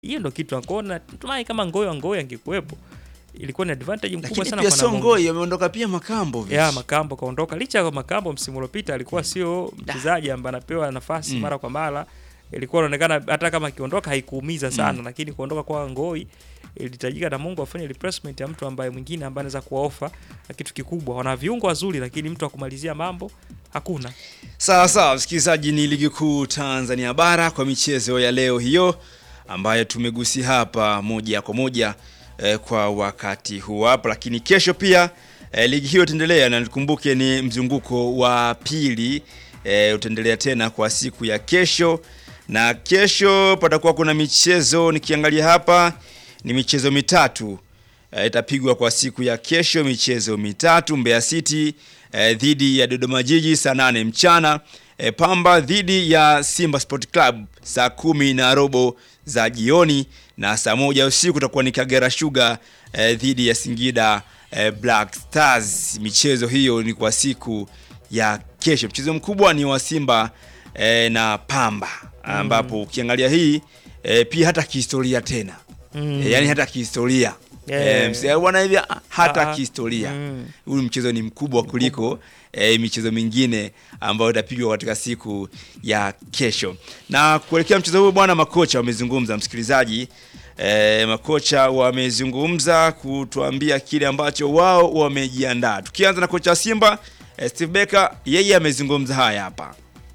hiyo ndo kitu akona tumai kama Ngoyo Ngoyo angekuwepo ilikuwa ni advantage mkubwa Lakini sana pia kwa sio Namungo. Ngoi, ameondoka pia Makambo. vile. ya Makambo kaondoka, licha ya Makambo msimu uliopita alikuwa sio mchezaji ambaye anapewa nafasi Mm. mara kwa mara, ilikuwa inaonekana hata kama akiondoka haikuumiza sana, lakini kuondoka kwa Ngoi ilihitajika na Mungu afanye replacement ya mtu ambaye mwingine ambaye anaweza kuwaofa na kitu kikubwa. Wana viungo wazuri, lakini mtu wa kumalizia mambo hakuna. Sawa sawa, msikilizaji, ni ligi kuu Tanzania bara kwa michezo ya leo hiyo ambayo tumegusia hapa moja kwa moja eh, kwa wakati huu hapa, lakini kesho pia eh, ligi hiyo itaendelea, na nikumbuke ni mzunguko wa pili eh, utaendelea tena kwa siku ya kesho, na kesho patakuwa kuna michezo, nikiangalia hapa ni michezo mitatu eh, itapigwa kwa siku ya kesho, michezo mitatu. Mbeya City eh, dhidi ya Dodoma Jiji saa nane mchana eh, Pamba dhidi ya Simba Sport Club saa kumi na robo za jioni, na saa moja usiku utakuwa ni Kagera Sugar eh, dhidi ya Singida eh, Black Stars. Michezo hiyo ni kwa siku ya kesho. Mchezo mkubwa ni wa Simba eh, na Pamba ambapo ukiangalia hii eh, pia hata kihistoria tena Mm. E, yani hata kihistoria Yeah. e, mse- bwana hivi ah, hata Ah, kihistoria mm. huyu mchezo ni mkubwa kuliko e, michezo mingine ambayo itapigwa katika siku ya kesho. Na kuelekea mchezo huu bwana, makocha wamezungumza, msikilizaji e, makocha wamezungumza kutuambia kile ambacho wao wamejiandaa. Tukianza na kocha wa Simba e, Steve Becker, yeye amezungumza haya hapa.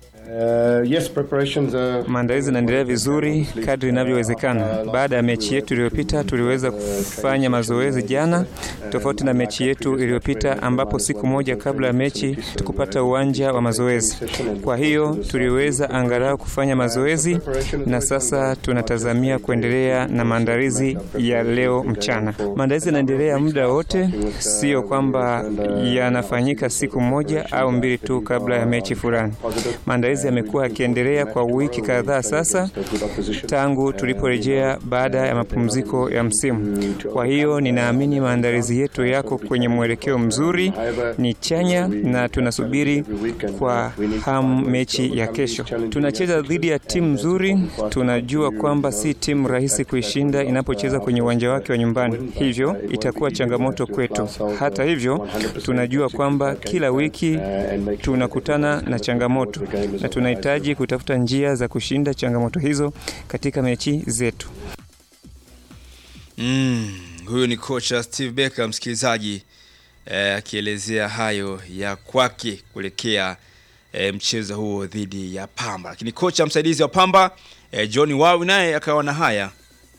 Uh, yes, preparations are... Maandalizi yanaendelea vizuri kadri inavyowezekana. Baada ya mechi yetu iliyopita, tuliweza kufanya mazoezi jana, tofauti na mechi yetu iliyopita ambapo siku moja kabla ya mechi tukupata uwanja wa mazoezi. Kwa hiyo tuliweza angalau kufanya mazoezi, na sasa tunatazamia kuendelea na maandalizi ya leo mchana. Maandalizi yanaendelea muda wote, sio kwamba yanafanyika siku moja au mbili tu kabla ya mechi fulani. Maandalizi yamekuwa yakiendelea kwa wiki kadhaa sasa tangu tuliporejea baada ya mapumziko ya msimu. Kwa hiyo ninaamini maandalizi yetu yako kwenye mwelekeo mzuri, ni chanya na tunasubiri kwa hamu mechi ya kesho. Tunacheza dhidi ya timu nzuri, tunajua kwamba si timu rahisi kuishinda inapocheza kwenye uwanja wake wa nyumbani, hivyo itakuwa changamoto kwetu. Hata hivyo, tunajua kwamba kila wiki tunakutana na changamoto na tunahitaji kutafuta njia za kushinda changamoto hizo katika mechi zetu. Mm, huyu ni kocha Steve Becker msikilizaji, eh, akielezea hayo ya kwake kuelekea eh, mchezo huo dhidi ya Pamba. Lakini kocha msaidizi wa Pamba eh, John Wawi naye akawa na haya.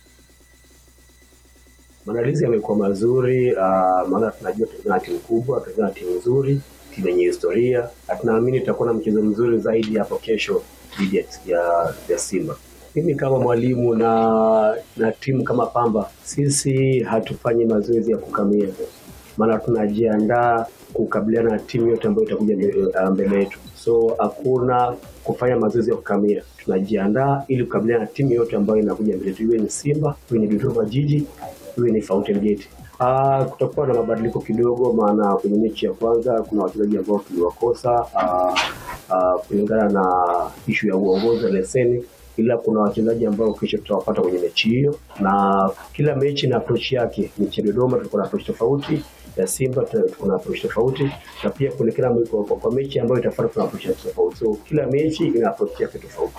Maandalizi yamekuwa mazuri uh, maana tunajua tuna timu kubwa, tuna timu nzuri, timu yenye historia, na tunaamini tutakuwa na mchezo mzuri zaidi hapo kesho dhidi ya, ya, ya Simba. Mimi kama mwalimu na na timu kama Pamba, sisi hatufanyi mazoezi ya kukamia, maana tunajiandaa kukabiliana na timu yote ambayo itakuja uh, mbele yetu, so hakuna kufanya mazoezi ya kukamia. Tunajiandaa ili kukabiliana na timu yote ambayo inakuja mbele yetu, iwe ni Simba, iwe ni Dodoma Jiji, iwe ni Fountain Gate. Ah, kutakuwa na mabadiliko kidogo, maana kwenye mechi ya kwanza kuna wachezaji ambao tuliwakosa ah, ah, kulingana na ishu ya uongozi wa leseni, ila kuna wachezaji ambao kesho tutawapata kwenye mechi hiyo, na kila mechi na approach yake. Mechi ya Dodoma tulikuwa na approach tofauti, ya Simba tuko na approach tofauti, na pia kuna kila kwa, kwa, kwa mechi ambayo itafuata tuna approach tofauti, so kila mechi ina approach yake tofauti.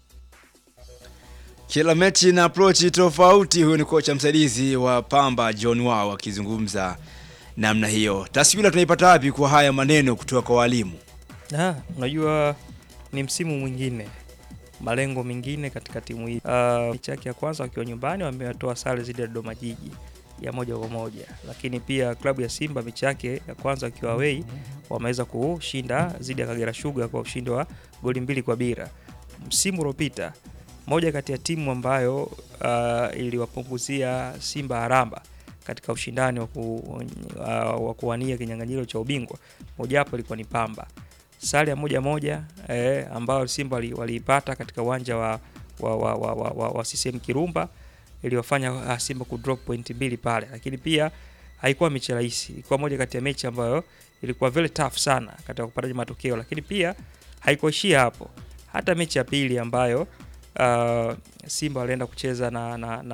Kila mechi na approach tofauti. Huyu ni kocha msaidizi wa Pamba John Wao akizungumza namna hiyo. Taswira tunaipata wapi kwa haya maneno kutoka kwa walimu? Ah, unajua ni msimu mwingine, malengo mengine katika timu hii. Uh, mechi yake ya kwanza wakiwa nyumbani wametoa sare dhidi ya Dodoma Jiji ya moja kwa moja, lakini pia klabu ya Simba mechi yake ya kwanza wakiwa away wameweza kushinda dhidi ya Kagera Sugar kwa ushindi wa goli mbili kwa bila. Msimu uliopita moja kati ya timu ambayo uh, iliwapunguzia Simba haramba katika ushindani wa ku, uh, wa kuwania kinyang'anyiro cha ubingwa mojawapo ilikuwa ni Pamba. Sare ya moja moja eh, ambayo Simba waliipata katika uwanja wa, wa, wa, wa, wa, wa, wa CCM Kirumba iliyofanya uh, Simba kudrop point mbili pale, lakini pia haikuwa mechi rahisi. Ilikuwa moja kati ya mechi ambayo ilikuwa very tough sana katika kupata matokeo, lakini pia haikuishia hapo. Hata mechi ya pili ambayo uh, Simba walienda kucheza na, na, na